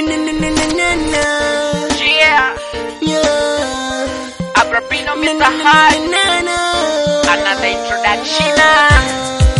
Yeah, Abrapino Mr. High, another introduction.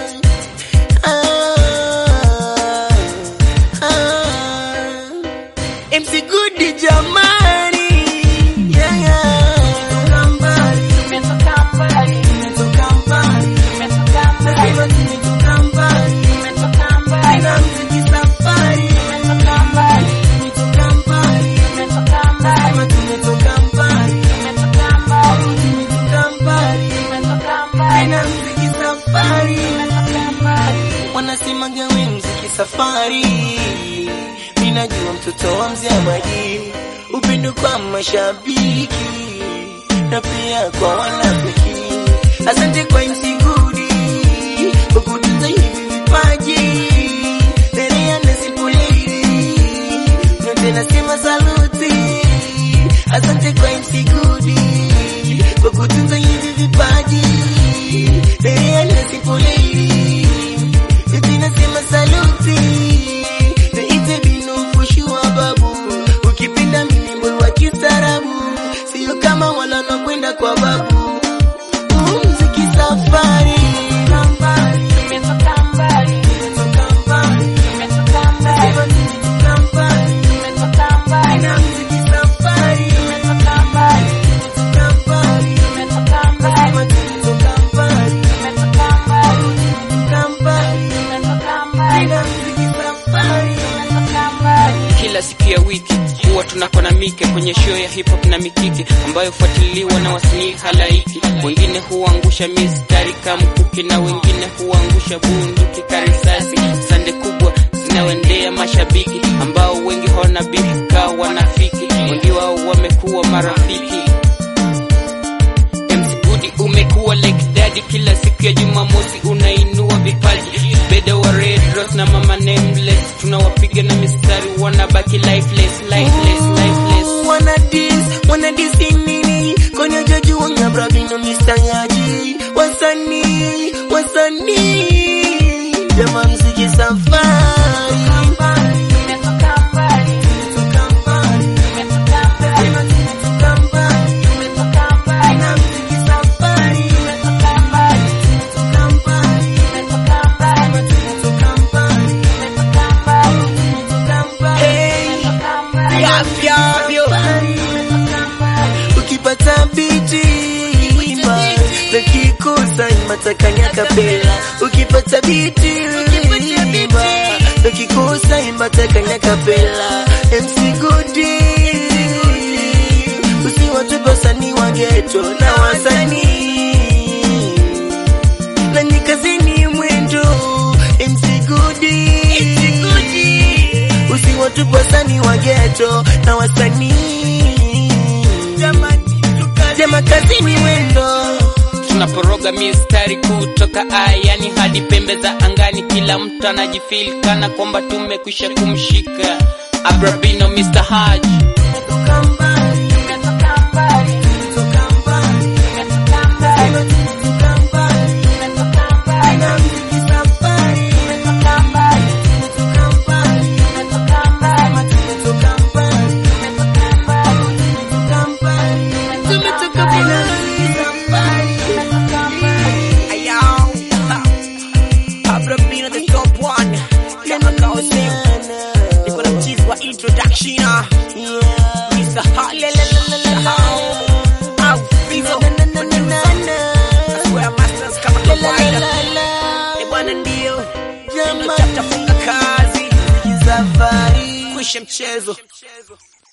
MC Good jamani, yeah, yeah. Tumetoka mbali, Tumetoka mbali, tumetoka mbali, nasema tumetoka mbali, tumetoka mbali, tena mziki safari, tumetoka mbali, tumetoka mbali, tumetoka mbali, nasema tumetoka mbali, tumetoka mbali, tumetoka mbali, tumetoka mbali, tena mziki safari, tumetoka mbali. wanasemaga we mziki safari, mimi najua mtoto wa mzee Maji, upendo kwa mashabiki na pia kwa wanafiki. Asante kwa MC Gudi kwa kutunza hivi vipaji, Nerea na Simple Lady, nyote nasema saluti. Asante kwa MC Gudi kwa kutunza hivi vipaji, Nerea na Simple Lady, nyote nasema saluti. Niite binu fushua babu, ukipenda minembo wa kistaarabu, sio kama wala wanakwenda kwa babu. Huu mziki safari, Tumetoka mbali, tumetoka mbali, tumetoka mbali, tumetoka mbali, tumetoka mbali, na mziki safari, tumetoka mbali, tumetoka mbali, tumetoka mbali, sema tumetoka mbali, tumetoka mbali, tumetoka mbali, tumetoka mbali, na mziki safari. tumetoka mbali. kila siku ya wiki huwa tunako na mike kwenye show ya hip hop na mikiki ambayo hufuatiliwa na wasanii halaiki. Wengine huangusha mistari kamkuki na wengine huangusha bunduki karisasi. Sande kubwa zinaoendea mashabiki ambao wengi hawana beef ka wanafiki, wengi wao wamekuwa marafiki. MC Gudi umekuwa like daddy, kila siku ya Jumamosi unainua vipaji. Beda wa Red Rose na Mama Nameless tunawapiga na mistari, wanabaki lifeless, lifeless, lifeless. Wanna diss, wanna diss nini? Kwani hujajua ngabra bino misanyaji wasanii, wasanii Jama mziki safari Tumetoka mbali, Tumetoka mbali, tumetoka mbali, sema tumetoka mbali tumetoka mbali, Na mziki safari tumetoka mbali, Tumetoka mbali, tumetoka mbali, tumetoka mbali tumetoka mbali, Tumetoka mbali Hey, tumetoka mbali, afya, afya tumetoka mbali. ukipata biti imba na kikosa imatakanya kapela ukipata biti imba na kikosa imatakanya kapela MC Gudi usiwatupe wasanii wa geto na wasanii na nyikazini mwendo MC Gudi usiwatupe wasanii wa geto na wasanii jama kazini mwendo tunaporoga mistari kutoka ayani hadi pembe za angani, kila mtu anajifeel kana kwamba tumekwisha kumshika. Abrabino Mr. Haj Tumetoka mbali, Tumetoka mbali, tumetoka mbali, tumetoka mbali, tumetoka mbali, tumetoka mbali, na mziki safari, tumetoka mbali, tumetoka mbali, tumetoka mbali, tumetoka mbali, tumetoka mbali, tumetoka mbali, tumetoka na mbali, mziki safari. tumetoka mbali. Abrabino the top one kama kaosim niko na mchizi wa introduction ah. Mr. Hot au Fizo Square Masters kama kawaida Eh, bwana ndio Jamani, chapter funga kazi safari kwisha mchezo